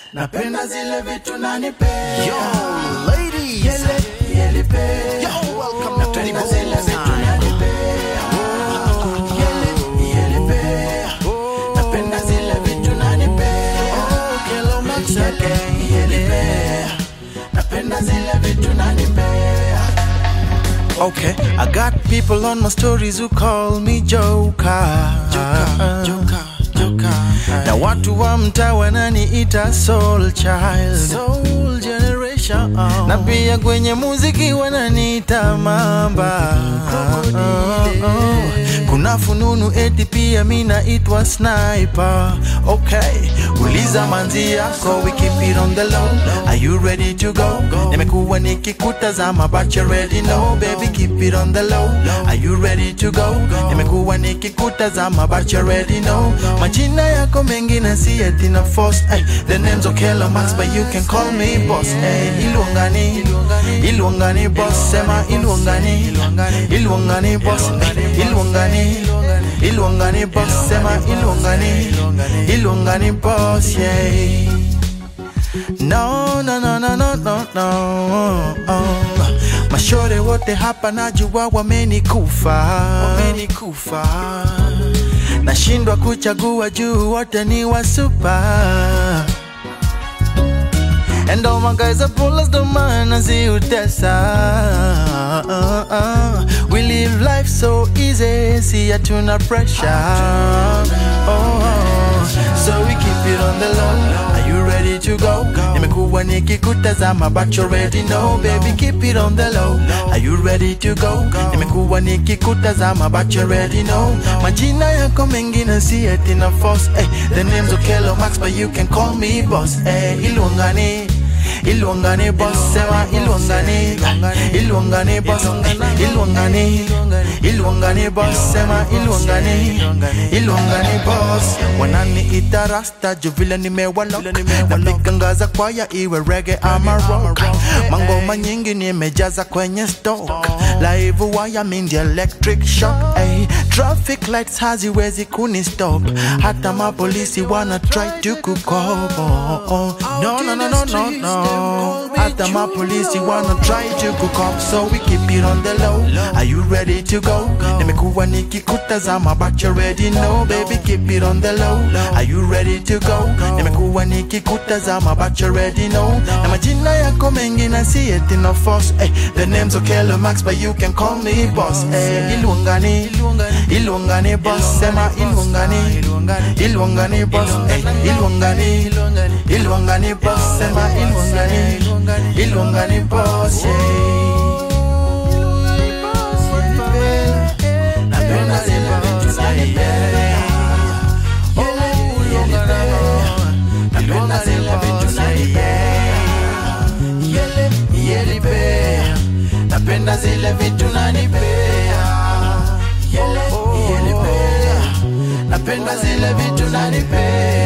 napenda zile vitu nanipea Yo, ladies. Yele, yelipea Yo, welcome to napenda Tony zile Bones vitu time. nanipea Yele, yelipea napenda zile vitu nanipea Hello, Max again. yelipea napenda zile vitu nanipea Okay, I got people on my stories who call me Joker. Joker, Joker, Joker. Na watu wa mtaa wananiita soul child. Soul generation. Na pia kwenye muziki wananiita mamba. Kuna fununu eti pia mi naitwa sniper. Okay, uliza manzi yako, we keep it on the low. Are you ready to go? Nimekuwa nikikutazama but you already know, baby keep it on the low. Are you ready to go? Nimekuwa nikikutazama but you already know. Majina yako mengi na si eti na force. Ay, the name's Okello Max but you can call me boss. Ay, Ilwangani, Ilwangani boss. Sema Ilwangani, Ilwangani boss. Ay, Ilwangani, Ilwangani boss. Sema Ilwangani, Ilwangani boss. Yeah. No, no, no, no, no, no, no. Mashore wote hapa najua wamenikufa, wamenikufa. Nashindwa kuchagua juu wote ni wasupa. And all my guys are pullers, the man as you We live life so easy, see hatuna pressure. Oh, so we keep it on the low. Are you ready to go? Nimekuwa nikikutazama but you already know, baby keep it on the low. Are you ready to go? Nimekuwa nikikutazama but you already know. Majina yako mengine si eti na force. Hey, the name's Okello Max but you can call me boss. Hey, Ilwangani. Ilwangani boss, sema Ilwangani, Ilwangani boss, Ilwangani, Ilwangani boss, sema Ilwangani, Ilwangani boss. Wananiita rasta juu vile nimewalok, napiga ngaza kwaya iwe reggae ama rock. Mangoma nyingi nimejaza kwenye stock, live wire mean the electric shock. Ay, traffic lights haziwezi kuni stop, hata mapolisi wana try to kukobo. No, no, no, no, no, no. Hata mapolisi wanna try to cook up So we keep it on the low Are you ready to go? Nimekuwa nikikutazama but you already know Baby keep it on the low Are you ready to go? Nimekuwa nikikutazama but you already know Na majina yako mengi na si eti na force hey, The name's Okello Max but you can call me boss hey, Ilwangani, Ilwangani boss Sema Ilwangani, Ilwangani boss hey, Ilwangani, Ilwangani boss Sema Ilwangani, Ilwangani boss yeah. Napenda zile vitu zanipea Oh, yelipea Napenda zile vitu nanipea Yele, yelipea Napenda zile vitu nanipea Yele, yelipea Napenda zile vitu nanipea